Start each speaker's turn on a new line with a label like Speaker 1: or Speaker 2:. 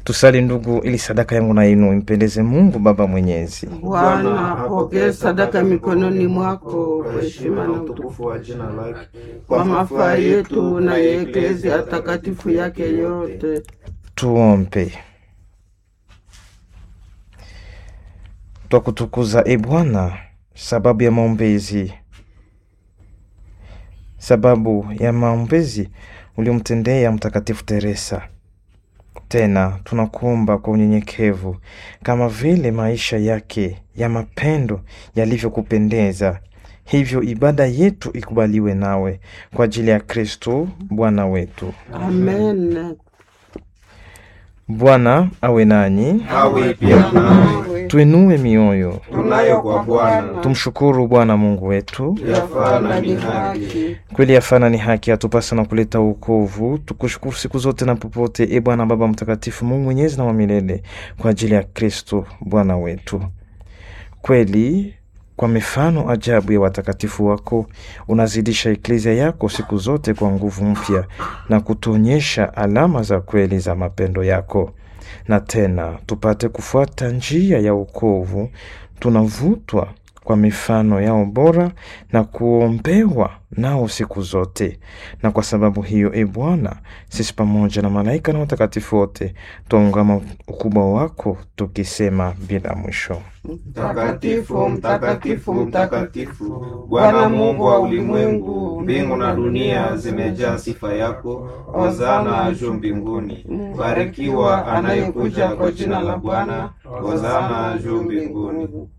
Speaker 1: Tusali ndugu, ili sadaka yangu na yenu impendeze Mungu Baba Mwenyezi.
Speaker 2: Bwana apokee sadaka mikononi mwako kwa heshima na utukufu
Speaker 3: wa jina lake
Speaker 2: kwa mafaa yetu na ya eklezia takatifu yake yote.
Speaker 1: Tuombe. Twakutukuza e Bwana, sababu ya maombezi, sababu ya maombezi uliomtendea Mtakatifu Teresa. Tena tunakuomba kwa unyenyekevu, kama vile maisha yake ya mapendo yalivyokupendeza, hivyo ibada yetu ikubaliwe nawe kwa ajili ya Kristo Bwana wetu.
Speaker 2: Amen.
Speaker 1: Bwana awe nanyi,
Speaker 3: awe pia nawe.
Speaker 1: tuinue mioyo,
Speaker 3: Tunayo kwa Bwana
Speaker 1: tumshukuru Bwana Mungu wetu.
Speaker 3: yafaa na ni haki.
Speaker 1: Kweli yafana ni haki, atupasa na kuleta wokovu. Tukushukuru siku zote na popote, e Bwana Baba Mtakatifu, Mungu mwenyezi na wa milele, kwa ajili ya Kristo Bwana wetu. Kweli kwa mifano ajabu ya watakatifu wako unazidisha eklezia yako siku zote kwa nguvu mpya na kutuonyesha alama za kweli za mapendo yako. Na tena tupate kufuata njia ya wokovu, tunavutwa kwa mifano yao bora na kuombewa nao siku zote. Na kwa sababu hiyo, e Bwana, sisi pamoja na malaika na watakatifu wote twaungama ukubwa wako tukisema bila mwisho:
Speaker 3: Mtakatifu, mtakatifu, mtakatifu, Bwana Mungu wa ulimwengu, mbingu na dunia zimejaa sifa yako. Hosana juu mbinguni. Barikiwa anayekuja kwa jina la Bwana. Hosana juu mbinguni.